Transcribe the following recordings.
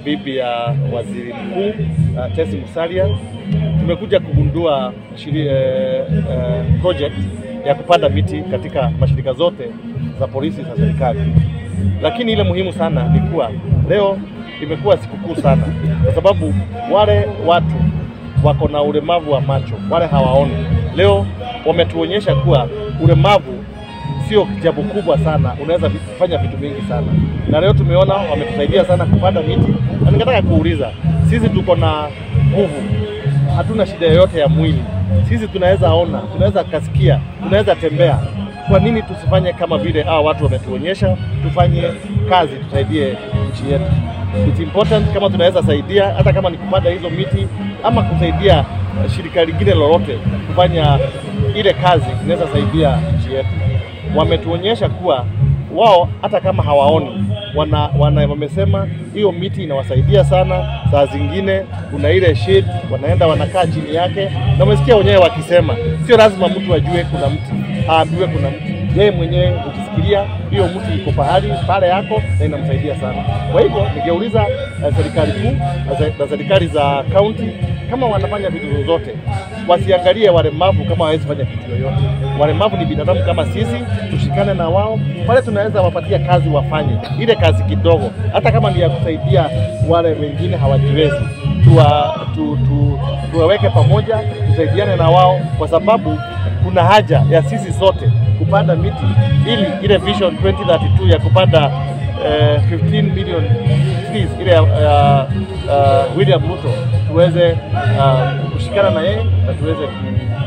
bibi ya waziri mkuu uh, Tesi Musalia tumekuja kugundua shiri, eh, eh, project ya kupanda miti katika mashirika zote za polisi za serikali, lakini ile muhimu sana ni kuwa leo imekuwa sikukuu sana, kwa sababu wale watu wako na ulemavu wa macho, wale hawaoni, leo wametuonyesha kuwa ulemavu sio jambo kubwa sana, unaweza kufanya vitu vingi sana, na leo tumeona wametusaidia sana kupanda miti, na ningetaka kuuliza, sisi tuko na nguvu, hatuna shida yoyote ya mwili, sisi tunaweza ona, tunaweza kasikia, tunaweza tembea. Kwa nini tusifanye kama vile hao watu wametuonyesha? Tufanye kazi, tusaidie nchi yetu. It's important kama tunaweza saidia, hata kama ni kupanda hizo miti ama kusaidia shirika lingine lolote kufanya ile kazi, inaweza saidia nchi yetu wametuonyesha kuwa wao hata kama hawaoni wana, wana, wamesema hiyo miti inawasaidia sana. Saa zingine kuna ile shade, wanaenda wanakaa chini yake, na umesikia wenyewe wakisema sio lazima mtu ajue kuna mti, aambiwe kuna mti. Yeye mwenyewe ukisikilia hiyo mti iko pahali pale yako na inamsaidia sana. Kwa hivyo ningeuliza uh, serikali kuu na serikali za kaunti kama wanafanya vitu zozote wasiangalie walemavu kama hawezi fanya kitu yoyote. Walemavu ni binadamu kama sisi, tushikane na wao pale, tunaweza wapatia kazi wafanye ile kazi kidogo, hata kama ni ya kusaidia wale wengine hawajiwezi, tuwa, tu, tu, tuwaweke pamoja, tusaidiane na wao, kwa sababu kuna haja ya sisi sote kupanda miti ili ile vision 2032 ya kupanda eh, 15 million trees ile ya uh, uh, William Ruto tuweze uh, kushikana na yeye na tuweze ku,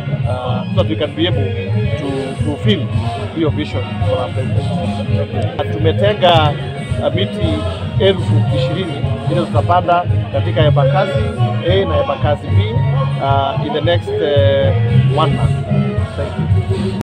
uh, so that we can be able to fulfill hiyo vision for our president. Tumetenga uh, miti elfu ishirini ile tutapanda katika Embakasi A na Embakasi B uh, in the next uh, one month. Thank you.